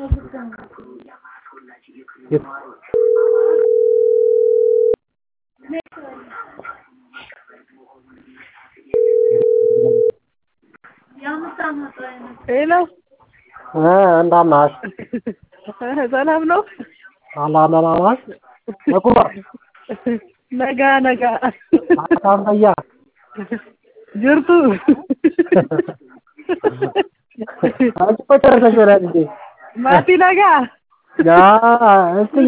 ሄሎ እንደምን ነሽ? ሰላም ነው? አላመናማሽ በቁማ ነጋ ነጋ አታም ፈያ ጅርቱ አንቺ እኮ ጨርሰሽ ይሆናል እንዴ? ማቲ ነጋ ያ እስዬ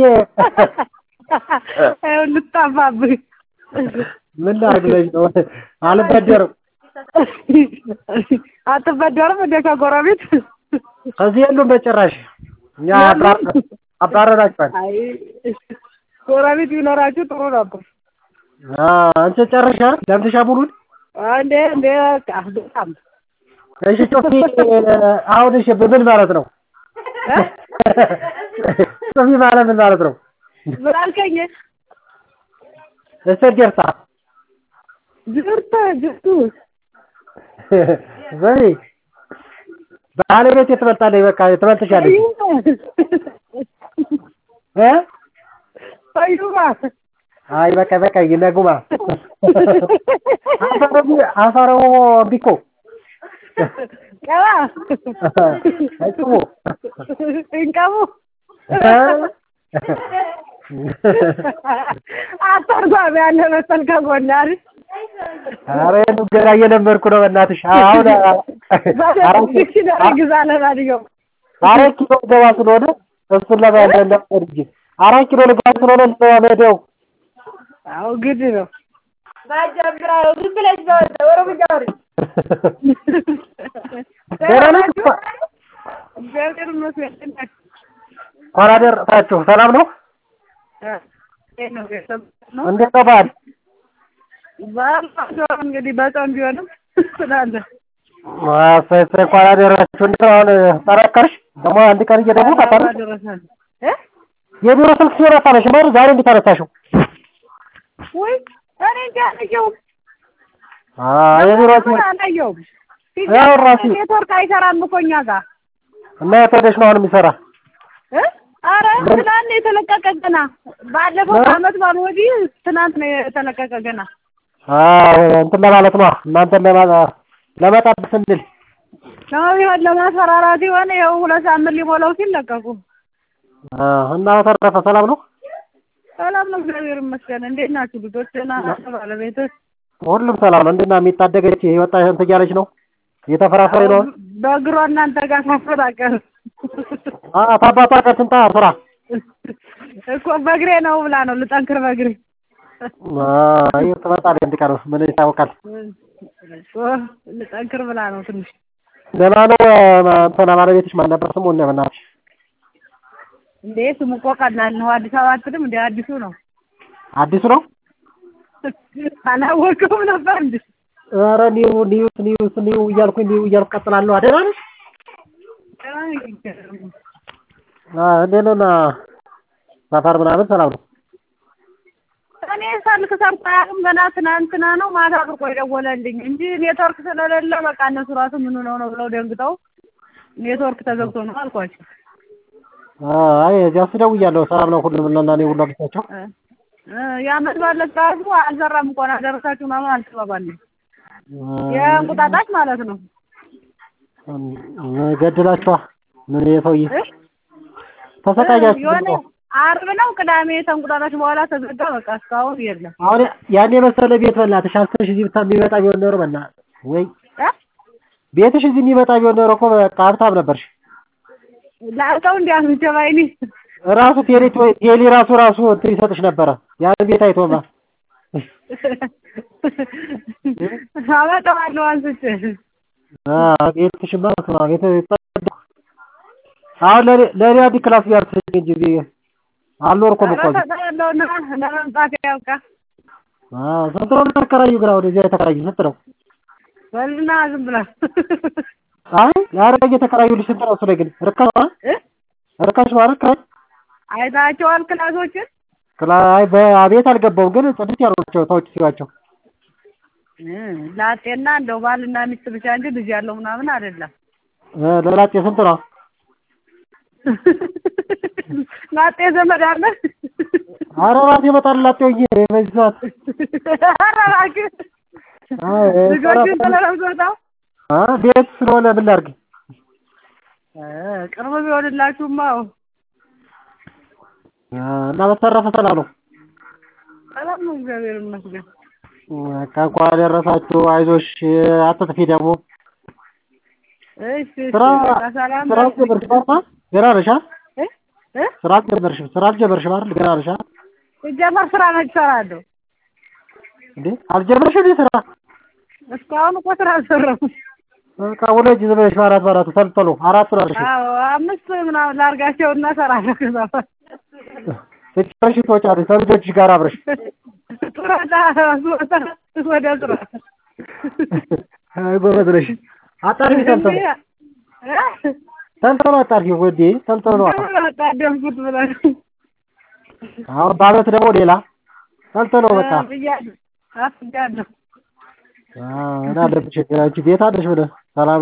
ይኸው ልጣፋብህ ምን ላድርግ ብለሽ ነው? አልበደርም። አትበደርም እንደ ከጎረቤት ከዚህ የሉም በጭራሽ። እኛ አባረራችኋል። አይ ጎረቤት ቢኖራችሁ ጥሩ ነበር። አንቺ ጨርሻ ለምትሻ ሙሉን እንዴ እንዴ በቃ በጣም እሺ ጮፊ አሁን እሺ ምን ማለት ነው? ጮፊ ማለት ምን ማለት ነው? ምን አልከኝ? እስተጀርታ ጅርተ ጅርቱ በይ ባለቤት ትበልጣለች። በቃ ትበልጥሻለች እ ፈዩማ አይ በቃ በቃ ይነጉማ አፈረው ቢኮ ቀባ አይጥሙ እንቀቡ አስተርጓሚ ያለ መሰል ከጎን አይደል? ኧረ ገና እየለመድኩ ነው። በእናትሽ አሁን ዲክሽነሪ ግዛ ለማንኛውም አራት ኪሎ ገባ ስለሆነ እሱን ለማለመድ እንጂ አራት ኪሎ ልገባ ስለሆነ ለማመደው አዎ ግድ ነው። ማጀምራ ዝም ብለሽ በወጣ ኦሮምኛ አውሪ። ደህና ናችሁ? እግዚአብሔር ይመስገን። እንኳን አደረሳችሁ። ሰላም ነው? እንዴት ነው ቤተሰብ ነው? እንዴት ነው በዓል? በዓል ሲሆን እንግዲህ በጾም ቢሆንም ስላለ እሰይ እሰይ እንኳን አደረሳችሁ። እንዴት ነው አሁን ጠረከርሽ? ደግሞ አንድ ቀን እየደወልኩ አታነሺም? አደረሳል እ የቢሮ ስልክ ሲሆን አታነሺም አይደል? ዛሬ እንዴት አነሳሽው? ወይ እኔ እንጃ አላየሁም። አዎ የቢሮ ምን አላየሁም። ያው ራሱ ኔትወርክ አይሰራም እኮ እኛ ጋር እና የት ሄደሽ ነው አሁን የሚሰራ? እ ኧረ ትናንት ነው የተለቀቀ ገና ባለፈው ዓመት ባል ወዲህ ትናንት ነው የተለቀቀ ገና አዎ እንትን ለማለት ነው እናንተን ለማ- ለመጣብ ስንል ነው ቢሆን ለማስፈራራት የሆነ ይኸው ሁለት ሳምንት ሊሞላው ሲል ለቀቁ። አዎ እና በተረፈ ሰላም ነው? ሰላም ነው እግዚአብሔር ይመስገን። እንዴት ናችሁ ልጆች? ደህና ናቸው? ባለቤትህ? ሁሉም ሰላም ነው። እንዴት ነው የሚታደገች የወጣ እንትን እያለች ነው እየተፈራፈረ ነው። በእግሯ እናንተ ጋር ሳፈራቀር አዎ ታባቷ ጋር ትምጣ ስራ እኮ በእግሬ ነው ብላ ነው ልጠንክር በእግሬ አይ ትመጣለች አንድ ቀን ምን ይታወቃል። እኮ ልጠንክር ብላ ነው ትንሽ ደህና ነው እንትና ባለቤትሽ ማን ነበር ስሙ? እነ በእናትሽ እንዴ ስሙ እኮ ቀላል ነው። አዲስ አበባ አትልም እንዴ? አዲሱ ነው። አዲሱ ነው? አላወቅሁም ነበር እንዴ? ኧረ ኒው ኒውስ ኒውስ ኒው እያልኩኝ ኒው እያልኩ ቀጥላለሁ። ደህና ነሽ? አዎ እንዴት ነው እና ሰፈር ምናምን ሰላም ነው? እኔ ስልክ ሰርቶ አያውቅም። ገና ትናንትና ነው ማታ ብርቆ የደወለልኝ እንጂ ኔትወርክ ስለሌለ በቃ እነሱ ራሱ ምን ሆነው ነው ብለው ደንግጠው ኔትወርክ ተዘግቶ ነው አልኳቸው። አይ እዚያ ስደውያለሁ ሰላም ነው ሁሉም እና እኔ ሁሉ አግኝቻቸው የዓመት ባለት ራሱ አልሰራም እንኳን አደረሳችሁ ምናምን አልተባባልንም። የእንቁጣጣሽ ማለት ነው። ገድላችኋ ምን የሰውዬ እ? ተሰቃያችሁ የሆነ ዓርብ ነው ቅዳሜ ተንቁጣጣሽ በኋላ ተዘጋ። በቃ እስካሁን የለም። አሁን ያን የመሰለ ቤት በእናትሽ አስበሽ እዚህ ብታ የሚመጣ ቢሆን ኖሮ በእናትሽ ወይ እ? ቤትሽ እዚህ የሚመጣ ቢሆን ኖሮ እኮ በቃ ሀብታም ነበርሽ። ላልተው እንዲያምቸ ባይኔ ራሱ ቴሌ ቴሌ ራሱ ራሱ እንትን ይሰጥሽ ነበረ ያን ቤት አይቶማ አመጣዋለሁ አንስቼ ቤትሽማ ስማ ቤት አሁን ለኔ ለኔ አንድ ክላስ ቢያርስልኝ እንጂ እዚህ አልኖርኩም እኮ እዚህ። ያለውና ለመምጣት ያውቃ አዎ ስንት ነው የምታከራዩ ግን አሁን እዚያ የተከራዩ ስንት ነው? በልና ዝም ብላ አይ ኧረ እየተከራዩልሽ ስንት ነው እሱ ላይ ግን ርካሽ ነው እ? ርካሽ ነው አይደል ክራይ? አይታቸዋል ክላሶችን ክራይ በቤት አልገባውም ግን ጽድት ያሉ ናቸው ሰዎች ሲሏቸው ላጤና እንደው ባልና ሚስት ብቻ እንጂ ልጅ ያለው ምናምን አይደለም። እ ለላጤ ስንት ነው? ላጤ ዘመድ አለ ኧረ እራሴ እመጣለሁ ላጤው ሆኜ በዚህ ሰዓት ኧረ እባክህ አይ ልጆችን ስለለብሶታው አ ቤት ስለሆነ ምን ላድርግ ቅርብ ቢሆንላችሁማ አዎ አ እና በተረፈ ሰላም ነው ሰላም ነው እግዚአብሔር ይመስገን በቃ እንኳን አደረሳችሁ አይዞሽ አትጥፊ ደግሞ እሺ እሺ ስራ በቃ ሰላም ስራ አልጀመርሽም አይደል ገና ነሽ አ እ እ ስራ አልጀመርሽም ስራ አልጀመርሽም አይደል ገና ነሽ አ ሲጀመር ስራ መች እሰራለሁ እንዴ አልጀመርሽም እንዴ ስራ እስካሁን እኮ ስራ አልሰራሁም በቃ ውለጅ ዝም ብለሽ በአራት በአራቱ ተልተሎ አራቱን አድርሽ አዎ አምስት ምናምን ላድርጋቸውና እሰራለሁ ከዛ በኋላ ስትጨርሺ ትወጫለሽ ከልጆችሽ ጋር አብረሽ ጡረታ ስወጣ ወደ ስራ አይ ጎበዝ ነሽ አጣርፊ ተልተሎ ተልተሎ አጣርፊ ወዴ ተልተሎ ነው አጣደምኩት ብለህ አሁን በአመት ደግሞ ሌላ ተልተሎ በቃ ብያለሁ አፍጃለሁ እና አለብሽ ችግር አንቺ ቤት አለሽ ብለህ ሰላም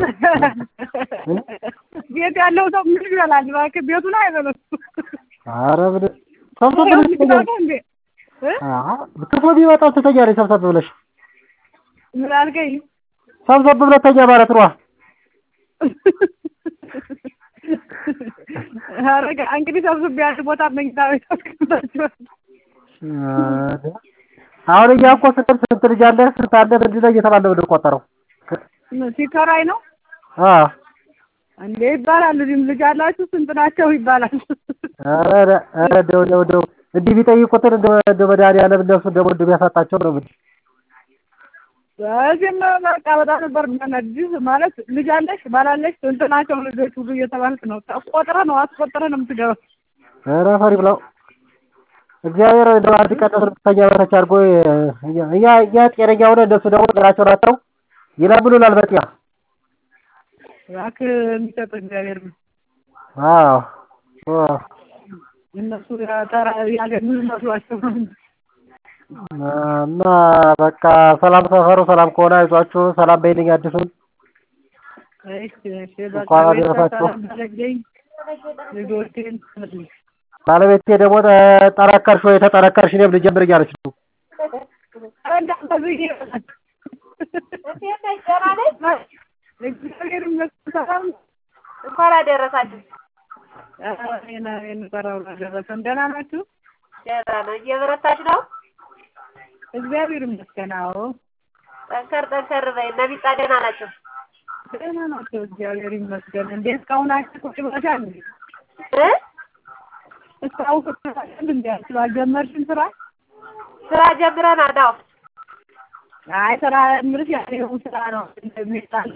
ቤት ያለው ሰው ምን ይበላል? እባክህ ቤቱን አይበለም። ኧረ ምን ሰብሰብ ብለሽ ትተኛለሽ እንዴ እ? ክፉ ቢመጣ ትተኛለሽ ሰብሰብ ብለሽ ምን አልከኝ? ሰብሰብ ብለሽ ተኛ ማለት ነው ኧረ እንግዲህ ሰብስቤ አንድ ቦታ መኝታ ቤት አስቀምጣቸዋለሁ። አሁን እኛ እኮ ስንት ስንት ልጅ አለ ስንት አለ ምንድን ነው እየተባለ ነው የምንቆጠረው ሲከራይ ነው አዎ እንዴ ይባላል። እዚህም ልጅ አላችሁ ስንት ናቸው ይባላል። ኧረ ኧረ እንደው እንደው እንደው እንዲህ ቢጠይቁትን እንደው እንደው መድኃኒዓለም እነሱ ደግሞ እንደሚያሳጣቸው ነው የምልሽ በዚህም በቃ በጣም ነበር የሚያናድድ ማለት ልጅ አለሽ ባላለሽ ስንት ናቸው ልጆች ሁሉ እየተባልክ ነው ቆጥረህ ነው አስቆጥረህ ነው የምትገባው። ኧረ ፈሪ ብለው እግዚአብሔር እንደው አንድ ቀን እርግጠኛ በታች አድርጎ እኛ እኛ እኛ ጤነኛ ሆነን እነሱ ደግሞ ጤናቸውን አጥተው ይለምኑናል በጤና እባክህ የሚሰጥ እግዚአብሔር ነው። አዎ አዎ እነሱ ተራ ያገኙ መስሏቸው ነው እንጂ። እና በቃ ሰላም ሰፈሩ ሰላም ከሆነ አይዟችሁ ሰላም በይልኝ አዲሱን እሺ እሺ በቃ እንኳን ቤተሰብ አደረሳችሁ። ሰላም በለኝ ልጆቼን ስልኝ ባለቤቴ ደግሞ ጠነከርሽ ወይ ተጠነከርሽ እኔም ልጀምር እያለች ነው እንዳትዘጊ ይሆናል። እግዚአብሔር ይመስገን ሰላም ነው። እንኳን አደረሳችሁ። ኧረ እኔን እኔን ጠራው አልደረሰም። ደህና ናችሁ? ደህና ነው። እየበረታች ነው። እግዚአብሔር ይመስገን። አዎ ጠንከር ጠንከር በይ። እነ ቢጣ ደህና ናቸው። ደህና ናቸው። እግዚአብሔር ይመስገን። እንዴ እስካሁን አንቺ ቁጭ ብለሻል እንዴ? እ እስካሁን ቁጭ ብለሻል እንዴ? አልጀመርሽም ስራ? ስራ ጀምረናል። አዎ አይ ስራ የምልሽ ያለው ስራ ነው እንደሚጣል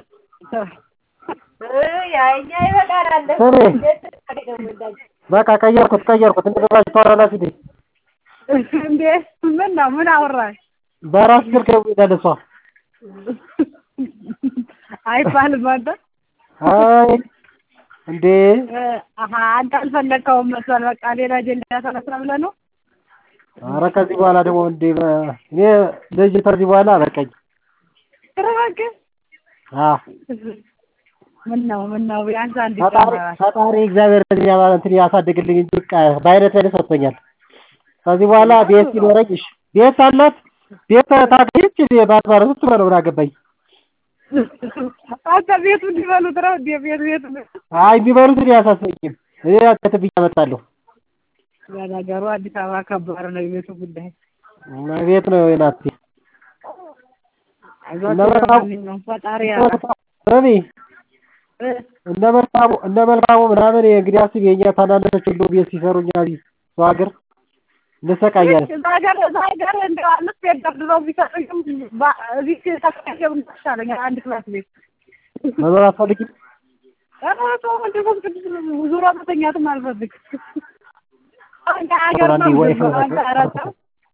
እ ያኛ ይበቃናል። ስሚ በቃ ቀየርኩት ቀየርኩት እንደገባችሁ ታወራላችሁ እንዴ እንዴ ምን ነው ምን አወራሽ? በራስ ስልክ ነው ይላል እሷ አይባልም አንተ አይ እንዴ እ አሀ አንተ አልፈለግከውም መሰል በቃ ሌላ አጀንዳ ተነሳ ብለህ ነው ኧረ ከዚህ በኋላ ደግሞ እንዴ በ- እኔ ልጅ ከዚህ በኋላ በቃኝ ኧረ እባክህ አዎ ምን ነው ምን ነው ቢያንስ አንድ ፈጣሪ ይጨምራል። ፈጣሪ እግዚአብሔር እንደዚህ ያባ- እንትን ያሳድግልኝ እንጂ በቃ በአይነት ላይ ሰጥቶኛል። ከዚህ በኋላ ቤት ሲኖረኝ እሺ ቤት አላት ቤት ታገኘች ባትባረ ስትበለው ምን አገባኝ። አንተ ቤቱ እንዲበሉት ነው እንዴ ቤት ቤት አይ የሚበሉት እኔ አያሳስበኝም። እኔ ከትብ አመጣለሁ ለነገሩ አዲስ አበባ ከባድ ነው የቤቱ ጉዳይ። እና ቤት ነው ናት አይዟችሁ እና በጣም- ለማንኛውም ፈጣሪ ያውቃል። ስሚ እ እነ መልካሙ እነ መልካሙ ምናምን እንግዲህ አስብ የእኛ ታናናሾች ሁሉ ቤት ሲሰሩ እኛ እዚህ ሰው ሀገር እንሰቃያለን። እዛ ሀገር እዛ ሀገር እንደው አምስት ቤት ደርድረው ቢሰጡኝም ባ- እዚህ ተከራይቼ ብኖር ይሻለኛል አንድ ክላስ ቤት። መኖር አትፈልጊም? ኧረ ተው መንፈስ ቅዱስ ዙሮ መተኛትም አልፈልግም። እኛ ሀገር አንዴ ነው ወይ ዝም ብሎ አንተ ኧረ ተው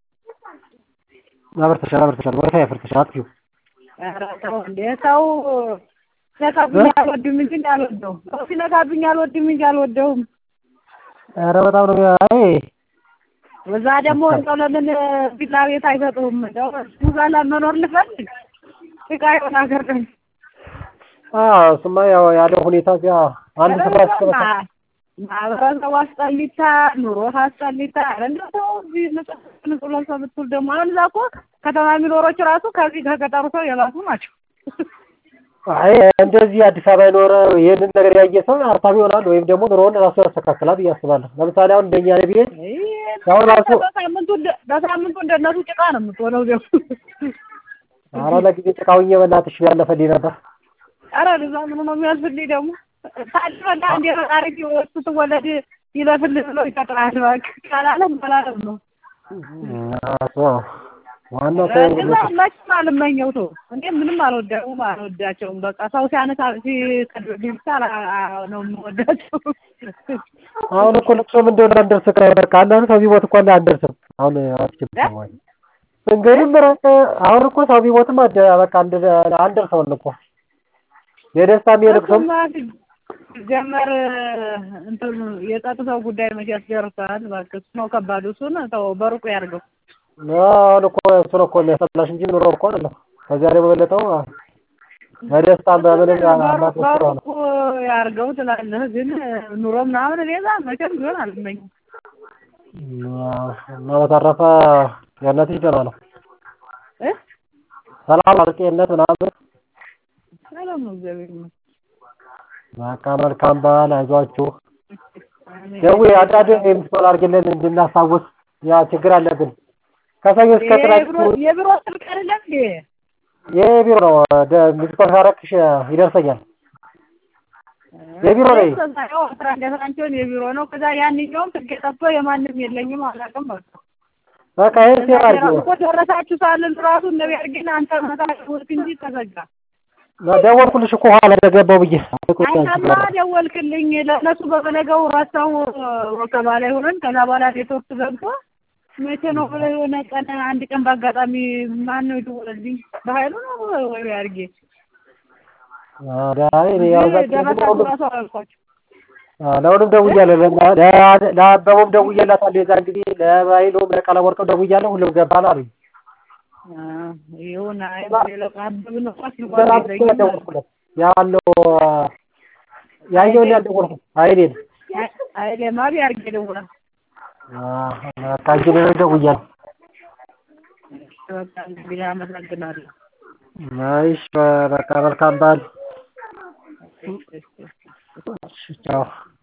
አበርተሻል አበርተሻል ወረፋ ያፈርተሻል አትይው ኧረ ተው እንዴ ተው ሲነካብኝ አልወድም እንጂ እኔ አልወደውም። ሰው ሲነካብኝ አልወድም እንጂ አልወደውም። ኧረ በጣም ነው አይ በዛ ደግሞ እንደው ለምን ቪላ ቤት አይሰጡም? እንደው እሱ ጋር ለመኖር ልፈልግ ጭቃ የሆነ ሀገር ደግሞ አዎ እሱማ ያው ያለው ሁኔታ እዚያ አንድ ስፍራ እስከመጣ ማህበረሰቡ አስጠሊታ፣ ኑሮ አስጠሊታ። ኧረ እንደው ተው እዚህ ንጹህ ንጹህ ለብሰው ብትውል ደግሞ አሁን እዛ እኮ ከተማ የሚኖሮች ራሱ ከዚህ ከገጠሩ ሰው የባሱ ናቸው። አይ እንደዚህ አዲስ አበባ የኖረ ይህንን ነገር ያየ ሰው ሀብታም ይሆናል ወይም ደግሞ ኑሮውን ራሱ ያስተካክላል ብዬ አስባለሁ። ለምሳሌ አሁን እንደኛ ቤት ያው ራሱ በሳምንቱ እንደ- በሳምንቱ እንደነሱ ጭቃ ነው የምትሆነው ደግሞ ኧረ ለጊዜ ጭቃውኝ በእናትሽ ያለፈልኝ ነበር። ኧረ እዛ ምኑ ነው የሚያልፍልኝ ደግሞ ታድበላ እንደ ፈጣሪ ሲወጡ ትወለድ ይለፍልህ ብሎ ይቀጥራል። እባክህ ካላለም ካላለም ነው እሱ ዋናው ሰው እዛ መቼም አልመኘው ተው እንዴ ምንም አልወደውም አልወዳቸውም። በቃ ሰው ሲያነሳ ሲቀድልኝ ብቻ አላ- አ- ነው የምወዳቸው። አሁን እኮ ልቅሶም እንደሆነ አንደርስ ከ በቃ አንዳንድ ሰው ቢሞት እኮ አንደርስም። አሁን አትችልም ወይ እንግዲህ ምረጥ አሁን እኮ ሰው ቢሞትም አደ በቃ አንድ አንደርሰውን እኮ የደስታም የልቅሶም ጀመር እንትን የጸጥታው ጉዳይ መቼ ያስደርሳል? እባክህ እሱ ነው ከባዱ። እሱን ተው በሩቁ ያድርገው። አሁን እኮ እሱ ነው እኮ የሚያስጠላሽ እንጂ ኑሮ እኮ አይደለም። ከዚያ ደግሞ በለጠው በደስታም በምንም አላት ነው። በሩቁ ያድርገው ትላለህ፣ ግን ኑሮ ምናምን እኔ እዛ መቼም ቢሆን አልመኝም። እና በተረፈ የእነትሽ ደህና ነው? እ ሰላም አርቄነት ምናምን ሰላም ነው እግዚአብሔር ይመስገን። በቃ መልካም በዓል አይዟችሁ። ደዊ አንዳንድ የምትባል አድርግልን እንድናስታውስ ያ ችግር አለብን። ከሰኞ እስከ ቅዳሜ የቢሮ- የቢሮ ስልክ አይደለም እንዴ? የቢሮ ነው ሚስኮል ካረክሽ ይደርሰኛል። የቢሮ ነኝ። ያው አስራ አንድ አስራ አንድ ሲሆን የቢሮ ነው። ከዛ ያንኛውም ስልክ ጠፍቶ የማንም የለኝም አላውቅም። በቃ በቃ ይሄን ሴር አድርጊው። እኮ ደረሳችሁ ሳልን ራሱ እነ ቢያርግና አንተ መታ ደወልክ እንጂ ተዘጋ። ደወልኩልሽ እኮ ኋላ እንደገባው ብዬ አንተማ ደወልክልኝ ለእነሱ በበነገው ረሳው ወከባ ላይ ሆነን ከዛ በኋላ ኔትወርክ ገብቶ መቼ ነው ብለህ የሆነ ቀን አንድ ቀን በአጋጣሚ ማን ነው የደወለልኝ? በኃይሉ ነው ወይ ቢያርጌ ዳይ እኔ ያው በቃ ደረሳችሁ ራሱ አላልኳቸው። ለሁሉም ደውያለሁ። ለ- ለ- ለአበቡም ደውዬላታለሁ። የዛን ጊዜ ለባይሎም ለቀለወርቅም ደውያለሁ። ሁሉም ገባን አሉኝ። ይሁን አይ ሌላ አብብን እኮ ሲባል በጣም እኮ የለኝም። ያልደወልኩለት ያለው ያየውን ያልደወልኩት አይኔን አይ ለማ ቢያርጌ ደውላል። በቃ እንጂ እኔ ደውያለሁ። በቃ እንግዲህ አመሰግናለሁ። እሺ በቃ መልካም በዓል። ቻው